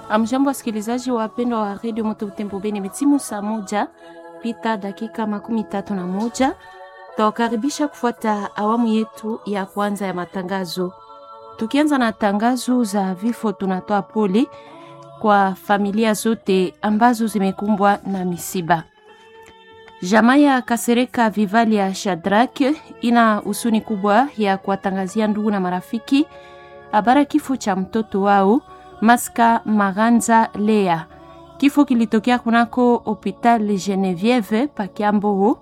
Amjambo, wasikilizaji wapendwa wa redio Moto Butembo Beni, imetimu saa moja pita dakika makumi tatu na moja. Tawakaribisha kufuata awamu yetu ya kwanza ya matangazo. Tukianza na tangazo za vifo, tunatoa pole kwa familia zote ambazo zimekumbwa na misiba. Jamaa ya Kasereka Vivali ya Shadrak ina husuni kubwa ya kuwatangazia ndugu na marafiki habara kifo cha mtoto wao Maska Maganza Lea. Kifo kilitokea kunako Hopital Genevieve Pakiambo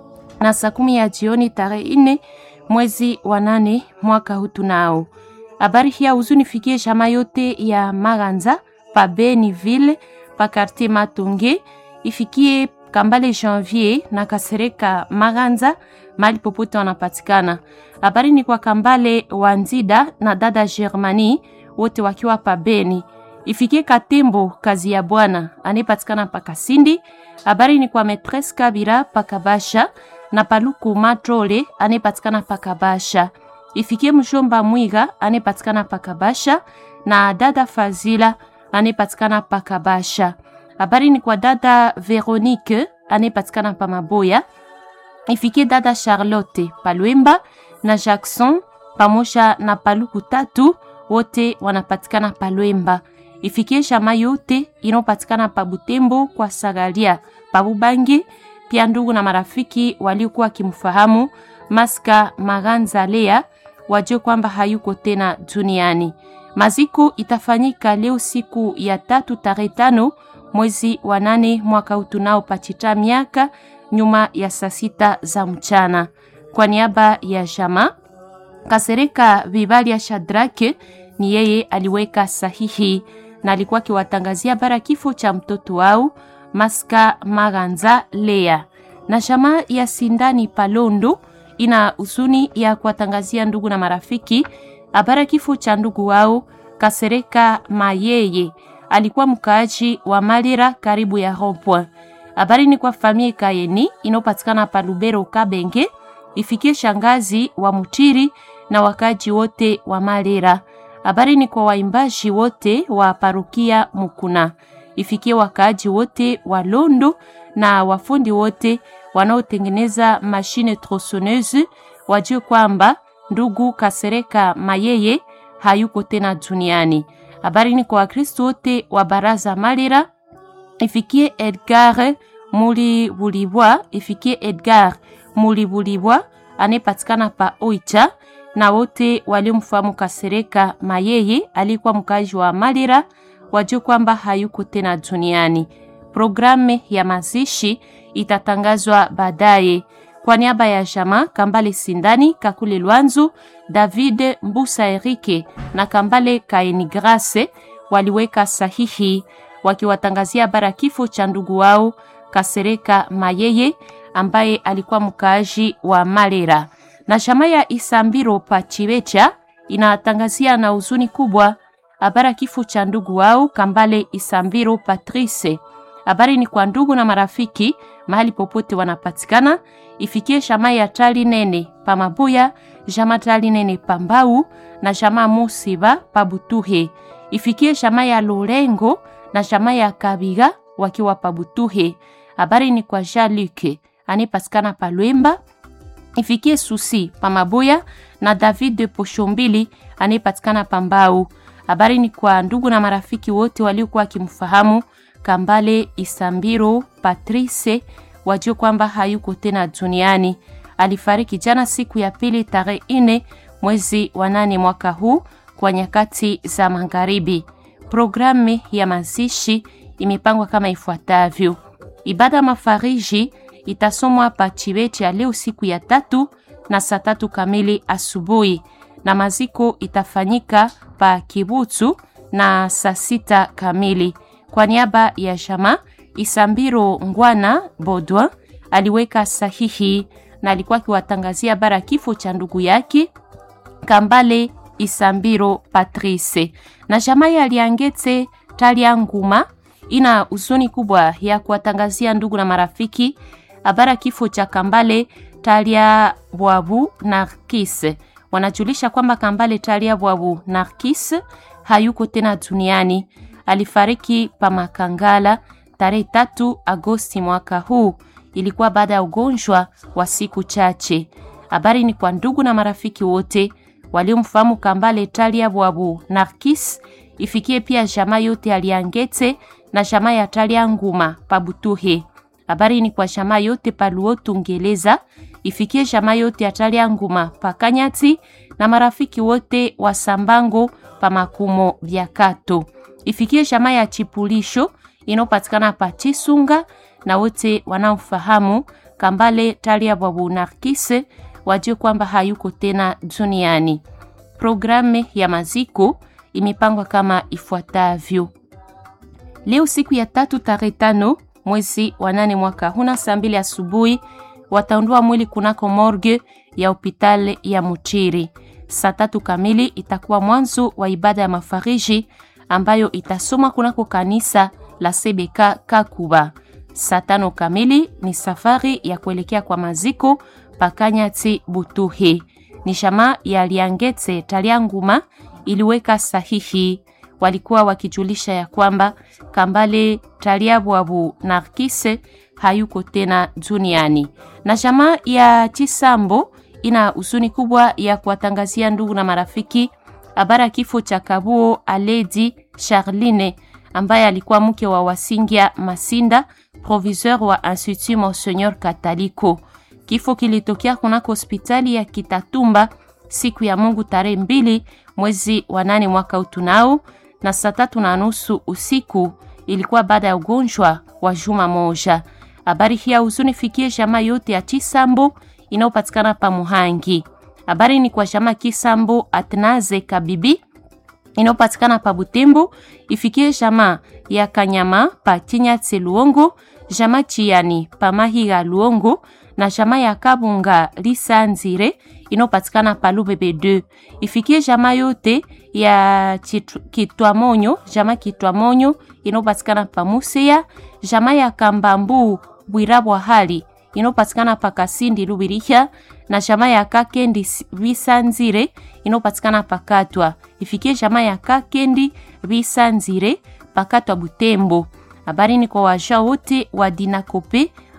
na saa kumi ya jioni tarehe nne mwezi wa nane mwaka huu. Tunao habari hii ya huzuni fikie jamaa yote ya Maganza pa Beniville pa quartier Matonge, ifikie Kambale Janvier na Kasereka Maganza mali popote wanapatikana. Habari ni kwa Kambale Wanzida na dada Germani wote wakiwa pa Beni. Ifikie Katembo kazi ya bwana anayepatikana pa Kasindi. Habari ni kwa Metres Kabira pa Kabasha na Paluku Matrole anayepatikana pa Kabasha. Ifikie Mshomba Mwiga anayepatikana pa Kabasha na dada Fazila anayepatikana pa Kabasha. Habari ni kwa dada Veronique anayepatikana pa Maboya. Ifikie dada Charlotte Palwemba na Jackson pamoja na Paluku tatu wote wanapatikana Palwemba. Ifikie shama yote inayopatikana pa Butembo kwa Sagalia pa Bubangi, pia ndugu na marafiki waliokuwa wakimfahamu Maska Maganza Lea wajue kwamba hayuko tena duniani. Maziko itafanyika leo siku ya tatu tarehe tano mwezi wa nane mwaka utunao pachita miaka nyuma ya saa sita za mchana. Kwa niaba ya jama Kasereka Vivali ya Shadrake ni yeye aliweka sahihi na alikuwa akiwatangazia bara kifo cha mtoto wao Maska Maganza Lea. Na jamaa ya Sindani Palondo ina huzuni ya kuwatangazia ndugu na marafiki habara kifo cha ndugu wao Kasereka Mayeye, alikuwa mkaaji wa Malira karibu ya Rond-Point. Habari ni kwa familia Kayeni inayopatikana pa Lubero Kabenge, ifikie shangazi wa Mutiri na wakaji wote wa Malira. Habari ni kwa waimbaji wote wa parokia Mukuna, ifikie wakaaji wote wa Londo na wafundi wote wanaotengeneza mashine tronsoneuse, wajue kwamba ndugu Kasereka Mayeye hayuko tena duniani. Habari ni kwa Wakristo wote wa baraza Malira, ifikie Edgar Mulibulibwa, ifikie Edgar Mulibulibwa anayepatikana pa Oicha na wote waliomfahamu Kasereka Mayeye alikuwa mkazi wa Malira wajue kwamba hayuko tena duniani. Programu ya mazishi itatangazwa baadaye. Kwa niaba ya jama Kambale Sindani, Kakule Lwanzu, David Mbusa Erike na Kambale Kaeni Grace waliweka sahihi wakiwatangazia bara kifo cha ndugu wao Kasereka Mayeye ambaye alikuwa mkaaji wa Malera. Na chama ya Isambiro Pachivecha inatangazia na huzuni kubwa habara kifo cha ndugu wao Kambale Isambiro Patrice. Habari ni kwa ndugu na marafiki mahali popote wanapatikana, ifikie shama ya Tali Nene pa Mabuya, jama Tali Nene pa Mbau na shama Musiba pa Butuhe, ifikie shama ya Lorengo na shama ya Kabiga wakiwa pa Butuhe. Habari ni kwa Jaluke anipatikana pa Lwemba, ifikie Susi pa Mabuya na David de Poshombili anipatikana pa Mbau. Habari ni kwa ndugu na marafiki wote waliokuwa wakimfahamu Kambale Isambiro Patrice wajue kwamba hayuko tena duniani. Alifariki jana siku ya pili tarehe ine mwezi wa nane mwaka huu kwa nyakati za magharibi. Programu ya mazishi imepangwa kama ifuatavyo: ibada mafariji itasomwa pa Chibeche ya leo siku ya tatu na saa tatu kamili asubuhi, na maziko itafanyika pa Kibutu na saa sita kamili. Kwa niaba ya jama Isambiro Ngwana Bodwa aliweka sahihi na alikuwa akiwatangazia bara kifo cha ndugu yake Kambale Isambiro Patrice. Na jama ya Liangete Talia Nguma ina huzuni kubwa ya kuwatangazia ndugu na marafiki habara kifo cha Kambale Talia Bwabu Narkis. Wanajulisha kwamba Kambale Talia Bwabu Narkis hayuko tena duniani. alifariki pa Makangala tarehe tatu Agosti mwaka huu. Ilikuwa baada ya ugonjwa wa siku chache. Habari ni kwa ndugu na marafiki wote waliomfahamu Kambale Talia Bwabu Narkis, ifikie pia jamaa yote aliangete na jamaa ya Talia Nguma Pabutuhe. Habari ni kwa jamaa yote Paluotu Ngeleza, ifikie jamaa yote ya Talia Nguma Pakanyati na marafiki wote wa Sambango pa Makumo vya Kato, ifikie jamaa ya Chipulisho inayopatikana pa Chisunga na wote wanaofahamu Kambale Talia Bwabu Narkise wajue kwamba hayuko tena duniani. Programu ya maziko imepangwa kama ifuatavyo: leo siku ya tatu tarehe tano mwezi wa nane mwaka huna saa mbili asubuhi wataondoa mwili kunako morgue ya hospitali ya Muchiri. Saa tatu kamili itakuwa mwanzo wa ibada ya mafariji ambayo itasomwa kunako kanisa la Sebeka Kakuba. Saa tano kamili ni safari ya kuelekea kwa maziko Pakanyati Butuhe. Ni shama ya Liangete Talianguma iliweka sahihi, walikuwa wakijulisha ya kwamba Kambale Taliabwabu Narkise hayuko tena duniani. Na shama ya Chisambo ina huzuni kubwa ya kuwatangazia ndugu na marafiki habari ya kifo cha Kabuo Aledi Charline ambaye alikuwa mke wa Wasingia Masinda, proviseur wa Institut Monseigneur Kataliko. Kifo kilitokea kunako hospitali ya Kitatumba siku ya Mungu tarehe mbili mwezi wa nane mwaka utunao na saa tatu na nusu usiku. Ilikuwa baada ya ugonjwa wa juma moja. Habari hii ya huzuni fikie jamaa yote ya Chisambo inayopatikana pa Muhangi. Habari ni kwa jamaa Kisambo Atnaze Kabibi inayopatikana pa Butembo, ifikie jamaa ya Kanyama pa Kinyatse Luongo, jamaa Chiani pa Mahiga Luongo na jamaa ya Kabunga Lisanzire inayopatikana pa Lubebe 2 ifikie jamaa yote ya Kitwamonyo, jamaa Kitwamonyo inayopatikana pa Museya, jamaa ya Kambambu Bwirabwa hali inayopatikana pa Kasindi Lubiriha na jamaa ya Kakendi Bisanzire inayopatikana pa Katwa ifikie jamaa ya Kakendi Bisanzire pakatwa Butembo. Habari ni kwa waja wote wa Dinakope